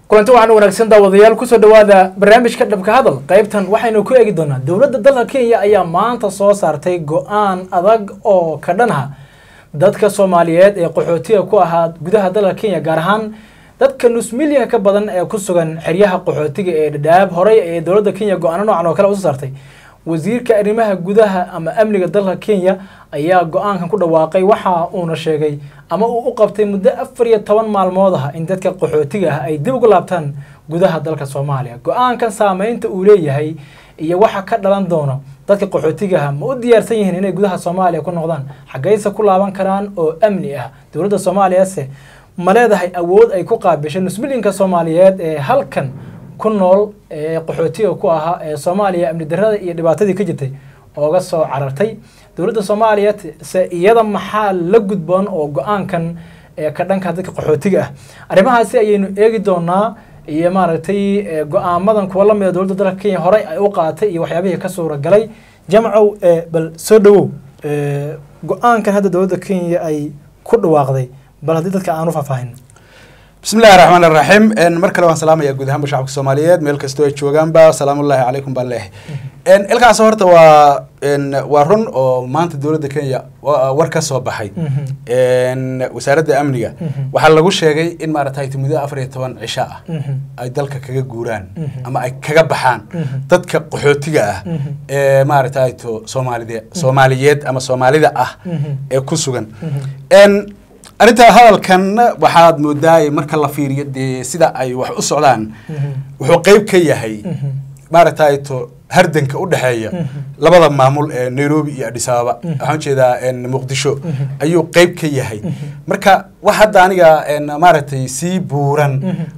kulanti waxaan wanaagsan daawadayaal kusoo dhawaada barnaamijka dhabka hadal qaybtan waxaynu ku eegi doonaa dowladda dalka kenya ayaa maanta soo saartay go-aan adag oo ka dhan ah dadka soomaaliyeed ee qaxootiga ku ahaa gudaha dalka kenya gaar ahaan dadka nus milyanka ka badan ee ku sugan xeryaha qaxootiga ee dhadhaab horey ee dowladda kenya go-aano noocan oo kale usoo saartay wasiirka arrimaha gudaha ama amniga dalka kenya ayaa go-aankan ku dhawaaqay waxa uuna sheegay ama uu u qabtay muddo afar iyo toban maalmood ah in dadka qaxootiga ah ay dib ugu laabtaan gudaha dalka soomaaliya go-aankan saameynta uu leeyahay iyo waxa ka dhalan doono dadka qaxootiga ah ma u diyaarsan yihiin inay gudaha soomaaliya ku noqdaan xaggayse ku laaban karaan oo amni ah dowladda soomaaliyase ma leedahay awood ay ku qaabishay nusmilinka soomaaliyeed ee halkan ku nool ee qaxootiga ku ahaa ee soomaaliya amni darrada iyo dhibaatadii ka jirtay ooga soo carartay dowladda soomaaliya se iyada maxaa la gudboon oo go-aankan ee ka dhanka dadka qaxootiga ah arrimahaasi ayaynu eegi doonaa iyo maaragtay go-aamadan kuwa lamida dowladda dalka kenya horey ay u qaatay iyo waxyaabihii ka suuragalay jamcow bal soo dhawow go-aankan hadda dowladda kenya ay ku dhawaaqday bal haddii dadka aan u faahfaahin bismi illahi raxmaan iraxiim mar kale waan salaamaya guud ahaanba shacabka soomaaliyeed meel kastoo ay joogaanba salaamullahi calaykum baan leehay ilkaas horta waa waa run oo maanta dowladda kenya war ka soo baxay wasaaradda amniga waxaa lagu sheegay in maaragtay muddo afar iyo toban cisho ah ay dalka kaga guuraan ama ay kaga baxaan dadka qaxootiga ah ee maaragtay to soomaalide soomaaliyeed ama soomaalida ah ee ku sugan arrinta hadalkan waxaad moodaay marka la fiiriyo dee sida ay wax u socdaan wuxuu qeyb ka yahay maaragtay to hardanka u dhexeeya labada maamul ee nairobi iyo adis ababa waxaan ujeedaa muqdisho ayuu qeyb ka yahay marka wax hadda aniga maaragtay sii buuran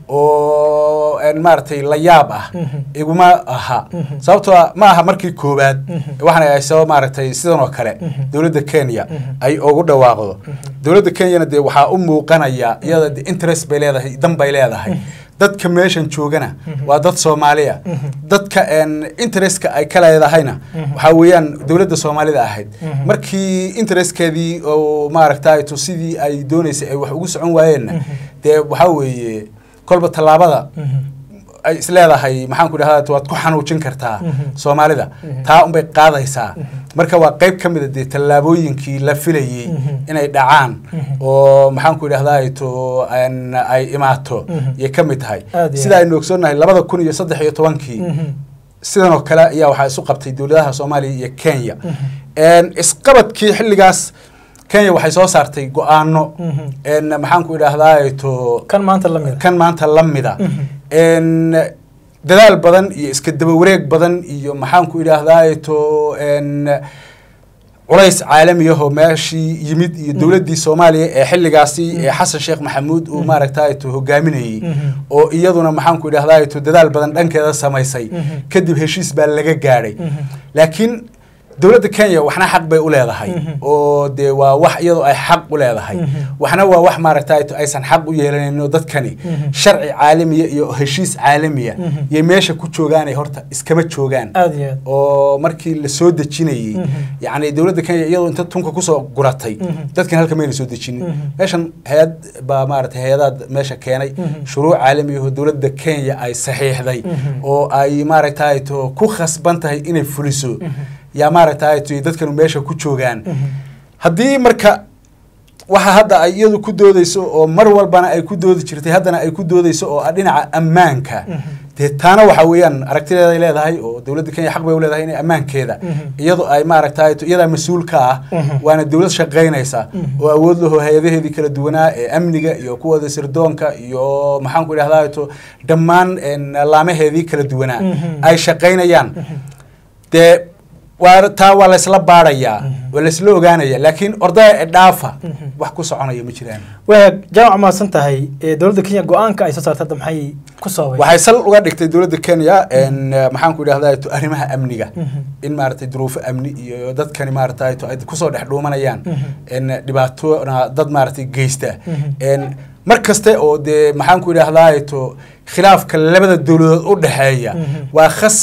oo maaragtay la yaab ah iguma aha sababtoo ma aha markii koowaad waxaana ay soo maaragtay sidan oo kale dowladda kenya ay ugu dhawaaqdo dowladda kenyana dee waxaa u muuqanaya iyada de interest bay leedahay dan bay leedahay dadka meeshan joogana waa dad soomaaliya dadka interestka ay ka leedahayna waxaa weeyaan dowladda soomaalida ahayd markii interestkeedii oo maaragtay to sidii ay dooneysay ay wax ugu socon waayeenna dee waxaa weeye kolba tallaabada ay isleedahay maxaan ku idhahda waad ku xanuujin kartaa soomaalida taa unbay qaadaysaa marka waa qeyb ka mida dee tallaabooyinkii la filayey inay dhacaan oo maxaan ku idhahdaa to ay imaato yay ka mid tahay sida aynu ogsoonnahay labada kun iyo saddex iyo tobankii sidan oo kale ayaa waxaa isu qabtay dowladaha soomaaliya iyo kenya isqabadkii xilligaas kenya waxay soo saartay go-aano maxaan ku idhahdaa to kan maanta lamida kan maanta la mida dadaal badan iyo iska daba wareeg badan iyo maxaan ku idhaahdaa to culays caalamiyahoo meeshii yimid iyo dowladdii soomaaliya ee xilligaasi ee xasan sheekh maxamuud uu maaragtay to hogaaminayey oo iyaduna maxaan ku idhahdaa to dadaal badan dhankeeda samaysay kadib heshiis baa laga gaadhay laakiin dowladda kenya waxna xaq bay u leedahay oo dee waa wax iyadoo ay xaq u leedahay waxna waa wax maaragtay aysan xaq u yeelanayno dadkani sharci caalamiya iyo heshiis caalamiya yay meesha ku joogaanay horta iskama joogaan oo markii la soo dejinayey yacni dowladda kenya iyadoo inta tunka kusoo guratay dadkan halka mayna soo dejinin meeshan hay-ad baa maaragtay hay-adaad meesha keenay shuruuc caalamiyaho dowladda kenya ay saxiixday oo ay maaragtay to ku khasban tahay inay fuliso yaa maaragtay t dadkanu meesha ku joogaan haddii marka waxa hadda ay iyadu ku doodeyso oo mar walbana ay ku doodi jirtay haddana ay ku doodeyso oo ah dhinaca ammaanka dee taana waxa weeyaan aragtideeday leedahay oo dowladda kenya xaq bay u leedahay inay ammaankeeda iyadoo ay maaragtay iyadaa mas-uul ka ah waana dowlad shaqaynaysa oo awood laho hay-adaheedii kala duwanaa ee amniga iyo kuwooda sirdoonka iyo maxaan ku idhahdaa to dhammaan laamaheedii kala duwanaa ay shaqaynayaan dee waa taa waa laysla baarayaa waa laysla ogaanaya laakiin ordaya ee dhaafa wax ku soconaya ma jiraan waa jaamac mahadsan tahay dowladda kenya go-aanka ay soo saartay hadda maxay ku sababay waxay sal uga dhigtay dowladda kenya maxaan ku idhahdaa to arrimaha amniga in maaragtay duruufo amni iyo dadkani maaragtay to ay kusoo dhex dhuumanayaan dhibaatona dad maaragtay geysta mar kaste oo dee maxaan ku idhahdaa to khilaafka labada dowladood u dhexeeya waa khasab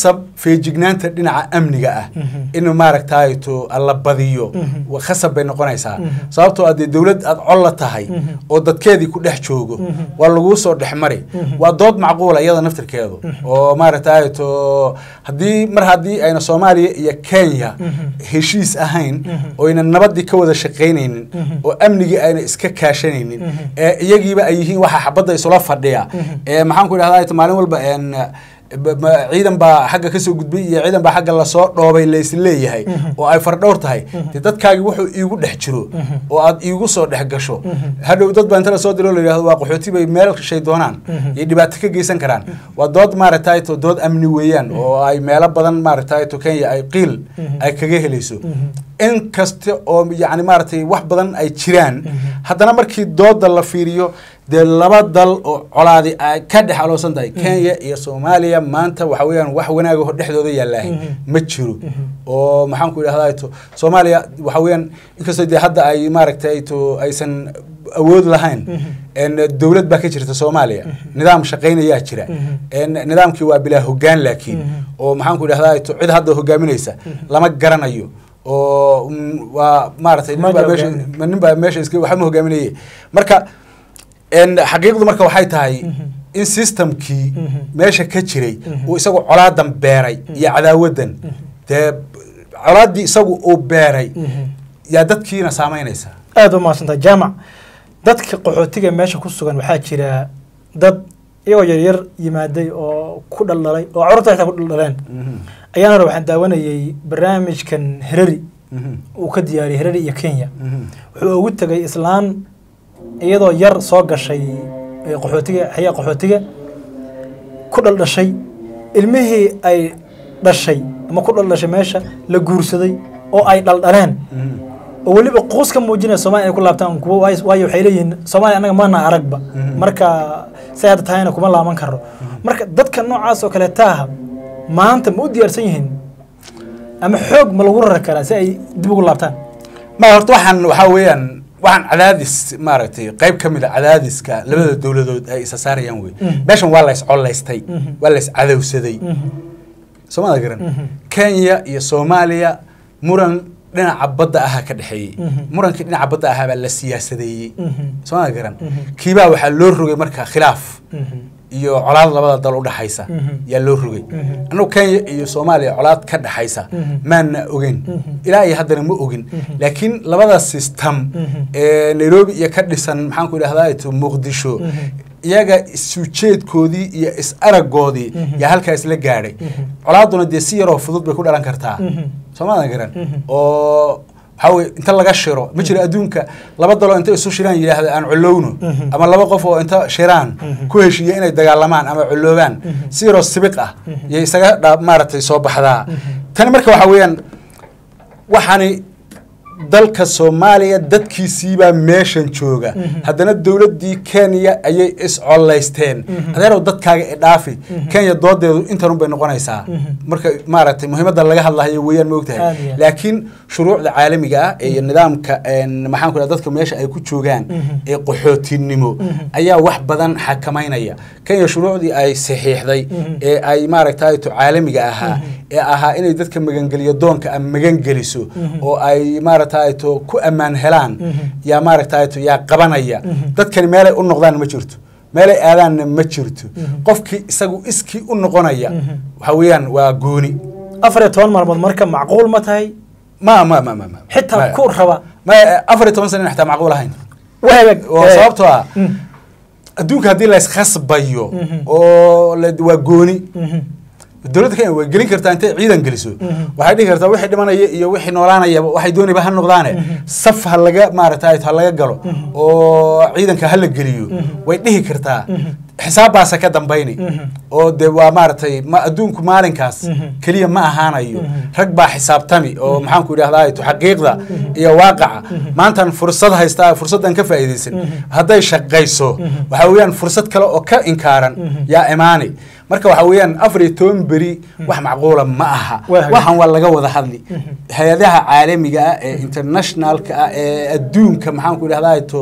feejignaanta dhinaca amniga ah in maaragtay to la badiyo wa- khasab bay noqonaysaa sababtoo adee dowlad aad col la tahay oo dadkeedii ku dhex joogo waa laguu soo dhex mari waa dood macquula iyada naftirkeedu oo maaragtay to haddii mar haddii ayna soomaaliya iyo kenya heshiis ahayn oyna nabadii ka wada shaqaynaynin oo amnigii ayna iska kaashanaynin ee iyagiiba ay yihiin waxa xabadda isula fadhiya ee maxaan ku idhahdaa maalin walba een ba- ma- ciidan baa xagga kasoo gudbay iyo ciidan baa xagga lasoo dhoobay laisleeyahay oo ay fardhowr tahay dee dadkaagi wuxuu iigu dhex jiro oo aad iigu soo dhex gasho hadhow dad baa inta lasoo diro la yidhahdo waa qaxooti bay meel shay doonaan iyo dhibaato ka geysan karaan waa dood maaragtay to dood amni weeyaan oo ay meelo badan maaragtay to kenya ay qiil ay kaga helayso in kasta oo yacni maaragtay wax badan ay jiraan haddana markii dooda la fiiriyo dee laba dal oo colaadi ay ka dhex aloosan tahay kenya iyo soomaaliya maanta waxa weeyaan wax wanaagaho dhexdooda yaallaahay ma jiro oo maxaan ku idhahdaa to soomaaliya waxa weeyaan inkastoo dee hadda ay maaragtay to aysan awood lahayn en dowlad baa ka jirta soomaaliya nidaam shaqaynayaa jira en nidaamkii waa bilaa hoggaan laakiin oo maxaan ku idhahdaa to cid hadda hogaaminaysa lama garanayo oo mm, waa maaragtay nin Ma baa meesha hogaamin. ma- nin baa meesha iska waxba ma hogaaminaye marka en xaqiiqdu marka waxay tahay in systemkii meesha ka jiray uu isagu colaadan beeray iyo cadaawadan dee colaaddii isagu uu beeray yaa dadkiina saamaynaysa aada u mahadsantahay jaamac dadka qaxootiga meesha ku sugan waxaa jira dad iyagoo yaryar yimaaday oo ku dhaldhalay oo carruurta xitaa ku dhaldhaleen ayaan hore waxaan daawanayay barnaamijkan herari uu ka diyaariyay herari iyo kenya wuxuu ugu tegay islaan iyadoo yar soo gashay ee qaxootiga xayaa qaxootiga ku dhaldhashay ilmihii ay dhashay ama ku dhaldhashay meesha la guursaday oo ay dhaldhaleen oo weliba quus ka muujinaya soomaaliya inay ku laabtaan kuwo waayo waayo waxay leeyihiin soomaaliya annaga maana aragba marka say hadda tahayna kuma laaban karo marka dadka noocaas oo kale taaha maanta ma u diyaarsan yihiin ama xoog ma lagu rari karaa si ay dib ugu laabtaan ma horta waxaan waxaa weeyaan waxaan cadaadis maaragtay qayb ka mid a cadaadiska labada dowladood ay isa saarayaan wey meeshan waa la iscolaystay waa la iscadowsaday soomada garan kenya iyo soomaaliya muran dhinaca badda ahaa ka dhexeeyey murankii dhinaca badda ahaa baa la siyaasadeeyey soomada garan kiibaa waxaa loo rogay marka khilaaf iyo colaad labada dal udhaxaysa yaa loo rogay annagu kenya iyo soomaaliya colaad ka dhaxaysa maana ogeyn ilaa iyo haddana ma ogin laakiin labada system ee nairobi iyo ka dhisan maxaan ku idhahdaa to muqdisho iyaga isujeedkoodii iyo is aragoodii yaa halkaa isla gaadhay colaaduna dee si yaroo fudud bay ku dhalan kartaa soomaadan garan oo waxaa weye inta laga shiro ma jiro adduunka laba daloo inta isu shiraan yidhaahda aan colowno ama laba qof oo inta shiraan ku heshiiya inay dagaalamaan ama coloobaan si yaroo sibiq ah iyo isaga dha maaragtay soo baxdaa tani marka waxaa weeyaan waxaani dalka soomaaliya dadkiisiibaa meeshan jooga haddana dowladdii kenya ayay iscolaysteen adeerow dadkaaga idhaafi kenya doodeedu intanun bay noqonaysaa marka maaragtay muhiimadda laga hadlahayo weeyaan ma ogtahay Aad iyo aad. laakiin shuruucda caalamiga ah iyo nidaamka een, maxaan ku dhaha dadka meesha ay ku joogaan ee qaxootinimo ayaa wax badan xakamaynaya kenya shuruucdii ay saxiixday ee ay maaragtay to caalamiga ahaa ee ahaa inay dadka magangeliyo doonka a magangeliso oo ay maaragtay to ku ammaan helaan yaa maaragtay to yaa qabanaya dadkani meelay u noqdaan ma jirto meelay aadaanna ma jirto qofkii isagu iskii u noqonaya waxa weeyaan waa gooni afar iyo toban maalmood marka macquul ma tahay ma ma ma ma ma xitaa ma- ku raba ma afar iyo toban sana xataa macquul ahayn wahagag oo sababtoo ah adduunka haddii la iskhasbayo oo la- waa gooni dowladda kenya way gelin kartaa intay ciidan geliso waxay dhihi kartaa wixii dhimanaya iyo wixii noolaanayaba waxay doonayba ha noqdaane saf ha laga maaragtay ha laga galo oo ciidanka ha la geliyo way dhihi kartaa xisaabbaasa ka dambayni oo de waa maaragtay ma adduunku maalinkaas keliya ma ahaanayo rag baa xisaabtami oo maxaan ku idhahdaa to xaqiiqda iyo waaqaca maantan fursad haystaa fursaddan ka faa'iidaysan hadday shaqayso waxa weeyaan fursad kale oo ka inkaaran yaa imaani marka waxa weeyaan afar iyo toban beri wax macquula ma aha Waa hagaag. waxaan waa laga wada hadli hay-adaha caalamiga ah ee internationalka ah ee adduunka maxaan ku idhahdaa to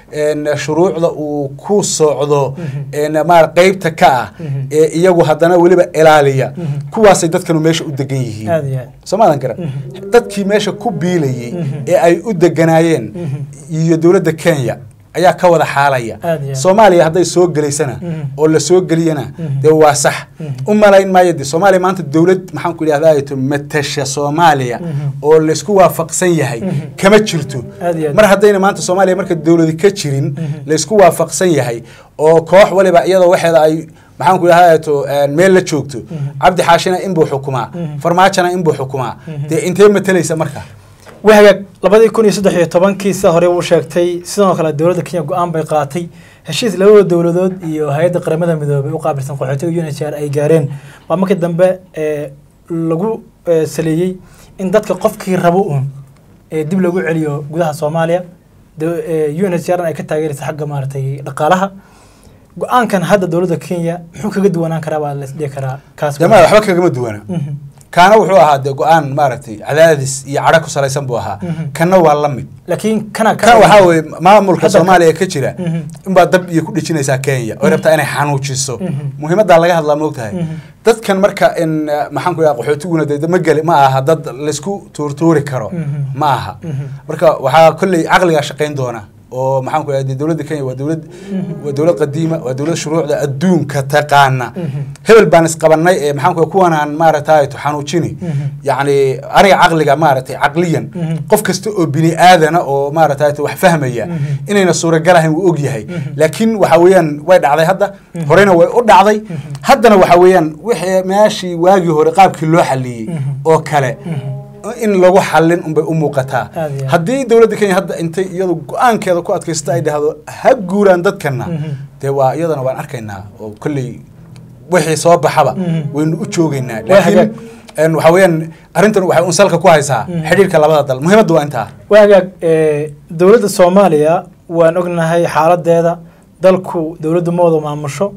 een, shuruucda uu ku socdo een, maar qeybta ka ah Mhm. ee iyagu haddana weliba ilaaliya kuwaasay dadkanu meesha u degan yihiin aad iyo aad soomaadan garan dadkii meesha ku biilayey Mhm. ee ay u deganaayeen iyo dowladda kenya ayaa ka wada xaalaya Aad iyo aad. soomaaliya hadday soo gelaysana Mhm. oo la soo geliyana Mhm. dee waa sax Mhm. u malayn maayo de soomaaliya maanta dowlad maxaan ku idhahdaa to matasha soomaaliya Mhm. oo laysku waafaqsan yahay Mhm. kama jirto Aad iyo aad. mar haddayna maanta soomaaliya marka dowladi ka jirin Mhm. laysku waafaqsan yahay oo koox waliba iyadoo waxeeda ay maxaan ku idhahdaa to meel la joogto cabdi xaashina inbuu xukumaa Mhm. farmaajona inbuu xukumaa Mhm. dee intee matalaysa marka wahagaag labadii kun iyo saddex iyo tobankii sida hore uu sheegtay sidoo kale dowladda kenya go-aan bay qaatay heshiis labada dowladood iyo hay-adda qaramada midoobay u qaabilsan qaxootiga unhcr ay gaareen baa markii dambe ee lagu ee, saleeyey in dadka qofkii rabo uun ee dib lagu celiyo gudaha soomaaliya do- ee, unhcr ay ka taageeraysa xagga maaragtay dhaqaalaha go-aankan hadda dowladda kenya muxuu kaga duwanaan karaa baa las dhihi karaa kaas jamaa waxba kagama duwana Mhm. kaana wuxuu ahaa dee go-aan maaragtay cadaadis iyo cadho ku salaysan buu ahaa Mhm. kanna waa la mid laakiin kana kan waxaa weye maamulka Hadda- soomaaliya ka jira Mhm. inbaa dab iyo ku dhejinaysaa kenya oo rabtaa inay xanuujiso Mhm. muhiimaddaa laga hadlaa moogtahay Mhm. dadkan marka in eh, maxaan ku idhaha qaxootiguna dee ma geli ma aha dad laysku tuurtuuri karo Mhm. ma aha Mhm. marka waxaa kolley caqligaa shaqayn doona oo maxaan ku idhaha dee dowladda kenya waa dowlad waa dowlad qadiima waa dowlad shuruucda adduunka taqaana Mhm. hebel baan isqabanay ee maxaan ku kuwanaan maaragtay xanuujini Mhm. yacni aniga caqliga maaragtay caqliyan Mhm. qof kasta oo bini aadana oo maaragtay wax fahmaya Mhm. inayna suuragal ahayn wuu og yahay Mhm. laakiin waxa weeyaan way dhacday hadda Mhm. horena way u dhacday Mhm. haddana waxa weeyaan wixii meeshii waagii hore qaabkii loo xaliyey Mhm. oo kale Mhm. in lagu xallin unbay u muuqataa Aad iyo aad. haddii dowladda kenya hadda intay iyadu go-aankeeda ku adkaysta ay dhahdo ha guuraan dadkana Mhm. dee waa iyadana waan arkaynaa oo kolley wixii soo baxaba Mhm. waynu u joogaynaa Waa hagaag. laakiin een, waxa weeyaan arrintan waxay un salka ku haysaa Mhm. xidhiirka labada dal muhiimaddu waa intaa waagaag ee, dowladda soomaaliya waan ognahay xaaladeeda dalku dowladdu ma wada maamusho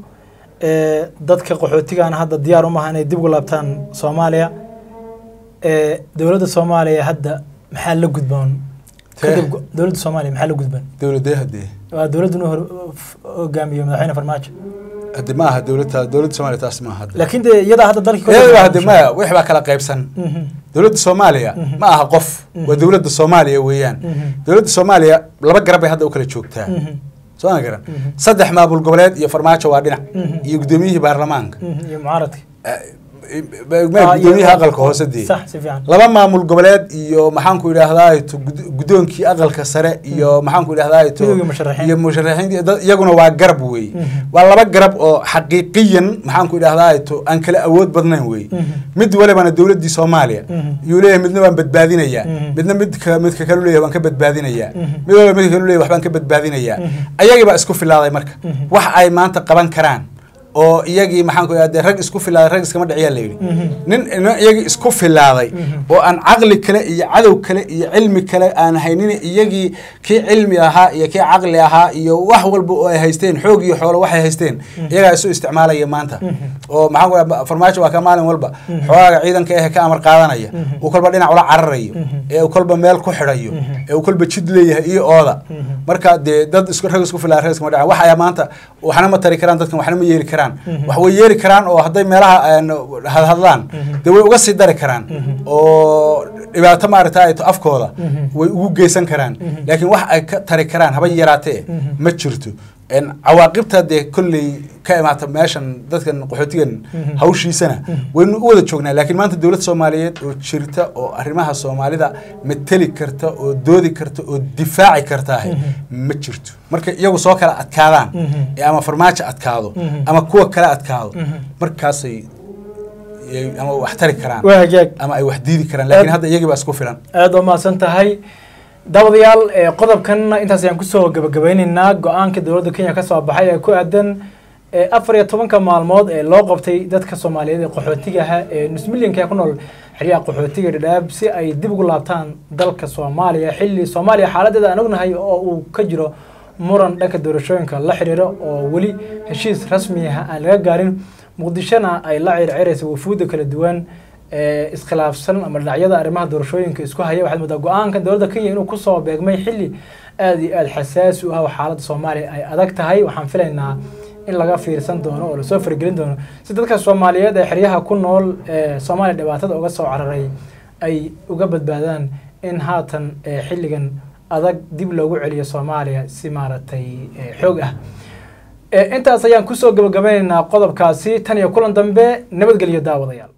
ee, dadka qaxootigana hadda diyaar umaha inay dib ugu laabtaan soomaaliya ee, dowladda soomaaliya hadda maxaa la gudboon kadib go- dowladda soomaaliya maxaa la gudboon dowladee hadee waa dowladdu inuu hor- f- hogaamiyo madaxweyne farmaajo hadde ma aha dowladda dowladda soomaaliya taas ma aha hadde laakiin dee iyadaa hadda dalkii iyada hadde maya wix baa kala qaybsan Mhm. dowladda soomaaliya Mhm. ma aha qof waa dowladda soomaaliya weeyaan Mhm. dowladda soomaaliya laba garab bay hadda u kala joogtaa Mhm. soo ma garan Mhm. saddex maamul goboleed iyo farmaajo waa dhinac Mhm. iyo guddoomiyihii baarlamaanka Mhm. iyo mucaaradka Eh, eh, gudoomiyaha aqalka hoose dee sax si fiican laba maamul goboleed iyo maxaan ku idhahdaa to gud- guddoonkii aqalka sare iyo maxaan ku idhahdaa to Midowgii musharaxiin. iyo musharaxiinta dad- iyaguna waa garab wey Mhm. waa laba garab oo xaqiiqiyan maxaan ku idhahdaa to aan kala awood badnayn wey Mhm. mid walibana dowladdii soomaaliya Mhm. yuu leeyahay midna waan badbaadinayaa Mhm. midna midka midka kalu leeyahay waan ka badbaadinayaa Mhm. mid waliba midka kalu leeyahay waxbaan ka badbaadinayaa Mhm. ayagii baa isku filaaday marka Mhm. wax ay maanta qaban karaan oo iyagii maxaan ku idhahdaa rag isku filaaday rag iskama dhiciyaa la yidhi Mhm. nin nin iyagii isku filaaday Mhm. oo aan caqli kale iyo cadow kale iyo cilmi kale aan haynin iyagii kii cilmi ahaa iyo kii caqli ahaa iyo wax walba oo ay haysteen xoog iyo xoolo waxay haysteen iyagaa isu isticmaalaya maanta oo maxaan ku idhahdaa farmaajo waa ka maalin walba xoogaaga ciidanka eh ka amar qaadanaya uu kolba dhinac ula cararayo ee uu kolba meel ku xidhayo ee uu kolba jid leeyahay iyo ooda marka dee dad isku rag isku filaa rag iskama dhacaan wax ayaa maanta waxna ma tari karaan dadkan waxna ma yeeli karaan wax way yeeli karaan oo hadday meelaha een, hadhadlaan dee way uga sii dari karaan oo dhibaato maaragta ay to afkooda way ugu geysan karaan laakiin wax ay ka tari karaan haba yaraatee ma jirto een, cawaaqibta dee kolley ka imaata meeshan dadkan qaxootigan hawshiisana waynu u wada joognaa laakiin maanta dowlad soomaaliyeed oo jirta oo arrimaha soomaalida mateli karta oo doodi karta oo difaaci kartaahe ma jirto marka iyagu soo kala adkaadaan ee ama farmaajo adkaado ama kuwa kale adkaado markaasay ay ama wax tari karaan waa hagaag ama ay wax diidi karaan laakiin hadda iyagii baa isku filan aada waa mahadsan tahay daawadayaal ee qodobkan intaas ayaan kusoo gabagabeyneynaa go-aanka dowladda kenya ka soo baxay ee ku aadan ee afar iyo tobanka maalmood ee loo qabtay dadka soomaaliyeed ee qaxootiga ahaa ee nus milyanka ee ku nool xeryaha qaxootiga dhadhaab si ay dib ugu laabtaan dalka soomaaliya xilli soomaaliya xaaladeeda aan ognahay oo uu ka jiro muran dhanka doorashooyinka la xiriira oo weli heshiis rasmi ah aan laga gaarin muqdishona ay la circiraysa wafuudda kala duwan iskhilaafsan ama dhinacyada arrimaha doorashooyinka isku haya waxaad moodaa go-aanka dowladda kenya inuu kusoo beegmay xilli aada iyo aada xasaasi u ah oo xaaladda soomaaliya ay adag tahay waxaan filaynaa in laga fiirsan doono oo lasoo faragelin doono si dadka soomaaliyeed ee xeryaha ku nool ee soomaaliya dhibaatada uga soo cararay ay uga badbaadaan in haatan xilligan adag dib loogu celiyo soomaaliya si maaragtay xoog ah intaas ayaan kusoo gabagabaynaynaa qodobkaasi tan iyo kulan dambe nabadgelyo daawadayaal